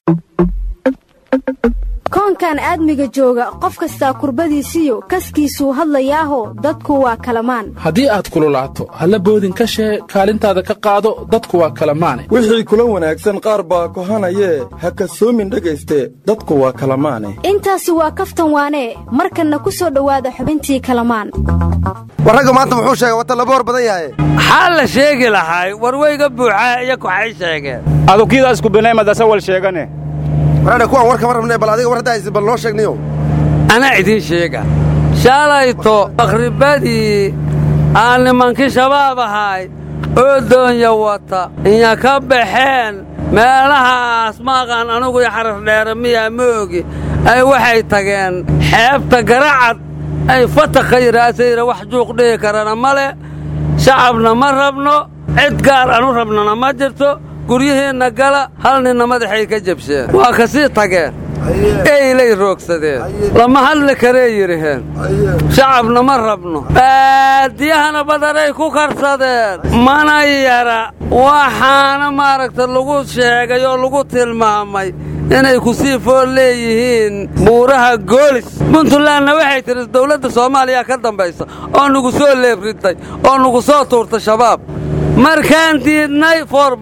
koonkan aadmiga jooga qof kastaa kurbadiisiyo kaskiisuu hadlayaaho dadku waa kalamaan haddii aad kululaato halla boodin ka shee kaalintaada ka qaado dadku waa kalamaane wixii kula wanaagsan qaar baa kohanayee ha kasoomin dhegayste dadku waa kalamaane intaasi waa kaftan waanee markanna ku soo dhowaada xubintii kalamaan war ragga maanta muxuu sheegay wata laba hor badan yahay maxaa la sheegi lahay warweyga buuxaa iyo kuxay sheegeen adukiidaasku binaymadaasa wal sheegane waraadha kuwaan war kama rabnee bal adiga war hadda haysid bal noo sheegniyo anaa idiin sheega shaalayto akhribadii aan nimankii shabaab ahay oo doonya wata inya ka baxeen meelahaas maaqaan anugu iyo xaraf dheere miyaa ma ogi ay waxay tageen xeebta garacad ay fatakha yidhaasayra wax juuq dhihi karana ma leh shacabna ma rabno cid gaar anu rabnana ma jirto guryihiinna gala hal ninna madaxay ka jabsheen waa ka sii tageen eylay roogsadeen lama hadli karee yidhaheen shacabna ma rabno baadiyahana badanay ku karsadeen mana yara waxaana maaragta lagu sheegay oo lagu tilmaamay inay ku sii fool leeyihiin buuraha goolis puntlandna waxay tidhi dawladda soomaaliya ka dambaysa oo nugu soo leebritay oo nugu soo tuurtay shabaab markaan diidnay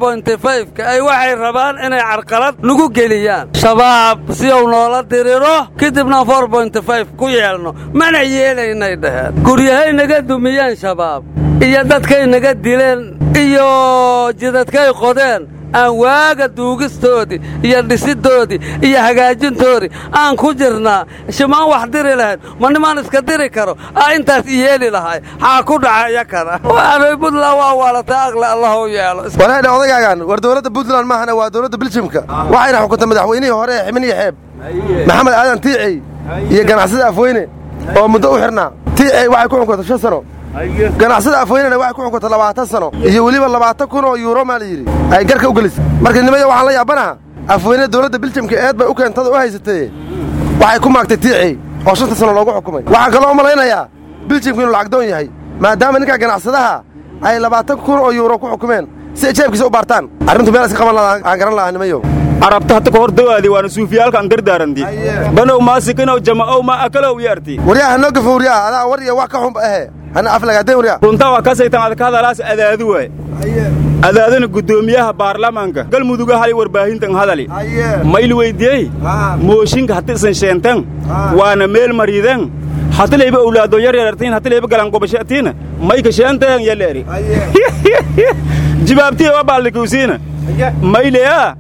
ka ay waxay rabaan inay carqalad nagu geliyaan shabaab si uu noola diriro kadibna ku yeelno mana yeelaynay dhaheen guryahay naga dumiyeen shabaab iyo dadkay naga dileen iyo jidadkay qodeen aan waaga duugistoodii iyo dhisidoodii iyo hagaajintoodii aan ku jirnaa shimaan wax diri lahayn ma nimaan iska diri karo aa intaas i yeeli lahay xaa ku dhacaya kana waanay buntland waa waalatay aqli allah u yeelo walaadha odagaagan war dowladda puntland maahana waa dowladda biljimka waxayna xukuntay madaxweynihii hore ee xibin iyo xeeb maxamed aadan tiicey iyo ganacsada afweyne oo muddo u xidhnaa tiicey waxay ku xukuntay shan sano ganacsada afweynena waxay ku xukuntay labaatan sano iyo weliba labaatan kun oo yuuro maa la yidhi ay garka u gelisay marka nimaya waxaan la yaabanaha afweyne dowladda biljamka eed bay u keentada u haysatay waxay ku maagtay tiicey oo shanta sano loogu xukumay waxaan kaloo u malaynayaa biljamku inuu lacagdoon yahay maadaama ninkaa ganacsadaha ay labaatan kun oo yuuro ku xukumeen si ay jeebkiisa u baartaan arrintu meel iska qaban aan garan lahaa nimayo arabta hata ka hor dawaadi waana suufiyaalkaan dardaaranti banow maasikinow jama'ow ma akalow yarti waryaa ha noo gafo waryaa adaa war iyo wax ka xunba ahe hana aflagaadeen waryaa runta waa kasaytan ad ka hadalaas adaadu waay adaadana guddoomiyaha baarlamaanka galmuduga hali warbaahintan hadali mayl weydiyey mooshinka hati isan sheentan waana meel mariidan hatilayba owlaado yaryarartiin hatilayba galangobashatiina mayka sheentan yaleeri jibaabtiya wa baallikawsiina mayleya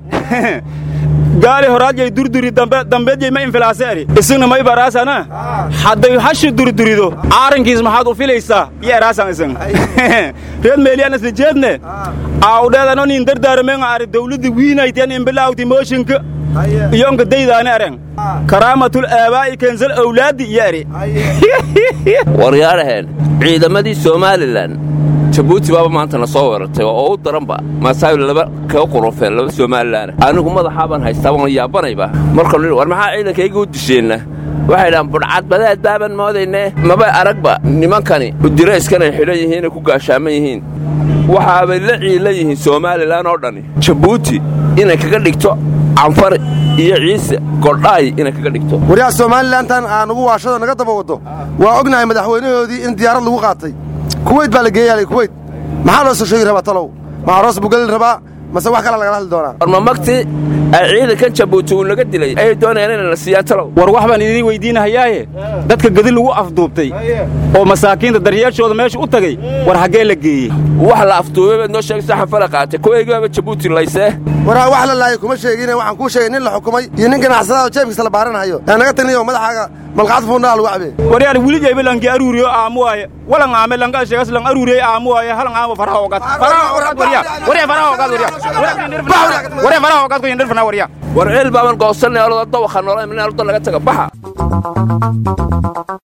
gaali horaadjay durduri dambeedjay ma infilaaseeri isina may baraasana hadday hashi durdurido aarankiis maxaad u filaysaa iyo eraasan isan reed meeliyaan isla jeedne aawdheedano nin dardaaramen ari dawladda wiinaytian imbilaawti mooshinka iyonka daydaani areng karaamatul aabaa'i kensal awlaaddi iyo eri waryaadhaheen ciidamadii somalilan jabuuti baaba maanta na soo weerartay oo u daranba maasaawi laba kaga qurufeen laba somalilaana anigu madaxaabaan haystaa waan yaabanayba markanu war maxaa ciidankayga u disheenna waxay dhahaan budhcad badeed baaban moodayne maba aragba nimankani udirayskana xidhan yihiinay ku gaashaaman yihiin waxaabay la ciila yihiin somalilan oo dhanni jabuuti inay kaga dhigto canfar iyo ciise godhaay inay kaga dhigto waryaa somalilantan aan ugu waashado naga daba waddo waa ognahay madaxweynahoodii in diyaarad lagu qaatay kuweyt baa la geeyaalay kuweyt maxaa loo soo sheegi rabaa talow ma aroos buu gelin rabaa mase wax kala lagala hadli doonaa war ma magti ay ciidankan jabuuti uu naga dilay ayay doonayaan inay na siiyaan talow war wax baan idiin weydiinahayaaye dadka gedi lagu afduubtay oo masaakiinta daryeeshooda meesha u tagay war haggee la geeyey wax la afduubay baad noo sheegaysaa xanfala qaatay kuwaygaaba jabuuti laysee waraa wax la laayay kuma sheegine waxaan kuu sheegay nin la xukumay iyo nin ganacsadaha oo jeebkiisa la baaranhayo ee naga taniyo madaxaaga malqacad fuundhaa lagu cabee waryaar wilijayba lanki aruuriyo aamu waaye walan aame lanka sheegas lan aruuriyey aamu waaye halan aamo faraha ogaad faraha ogaad waryaa waryaa faraha ogaad waryaa waryaa faraha ogaad ku yindhirfana waryaa war ceel baaban goosanay olada dawakha noola min alda laga taga baxa